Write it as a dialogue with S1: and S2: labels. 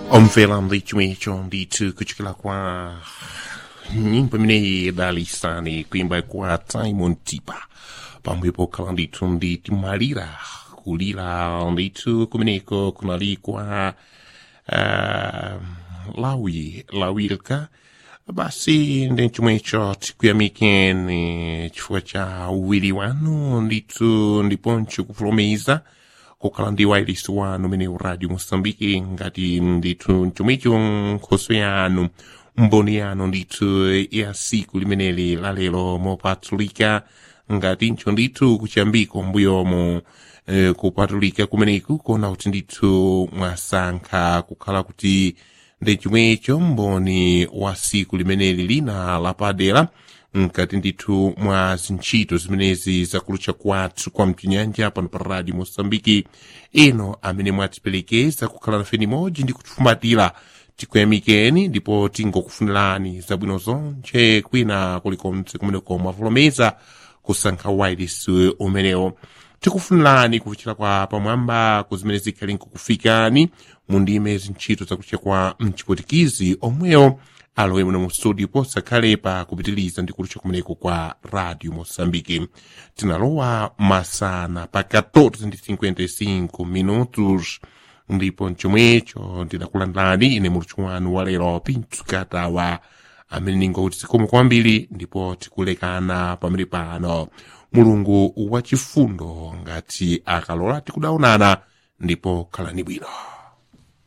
S1: omvelando chimwecho ndithu kuchokera kwa nyimbo imeneyi idalisani kuimba kwa simon tipa pamwepo khala ndithu nditi malira kulira ndithu kumeneko kunalikwa uh, lawi lawilka basi ndi chomwecho tikuyamikeni chifukwa cha uwiri wanu ndithu ndiponso kufulumeza kukhala ndi wailesi wanu umene uradio mosambiki ngati ndithu chomwecho nkhoso yanu mboni yanu ndithu ya siku limeneli lalero mopatulika ngatincho ndithu kuchambiko mbuyomo eh, kupatulika kumeneku kuona kuti ndithu mwasankha kukhala kuti ndi chomwecho mboni wa siku limeneli lina lapadera mkati ndithu mwa zintchito zimenezi zakulutcha kwathu kwa mchinyanja pano pa radio mosambiki ino amene mwatiperekeza kukhala nafe nimodzi ndi kutifumatira tikuyamikeni ndipo tingokufunirani zabwino zonche kwina kulikonse kumeneko mwavulomeza kusankha wailesi umenewo tikufunirani kuvuchira kwa pamwamba kuzimene zikhali nkukufikani mu ndime zintchito zakucha kwa mchipotikizi omwewo alowe muno mu studio posakhalepa kupitiliza ndi kulutcha kumeneko kwa radio mosambiki tinalowa masana pa 14:55 minutos ndipo mchomwecho ndinakulandani ine mulutchi wanu wa lero pinthu katawa amene ningoti zikomo kwambiri ndipo tikulekana pamene pano mulungu wachifundo ngati akalola tikudaonana ndipo khalani bwino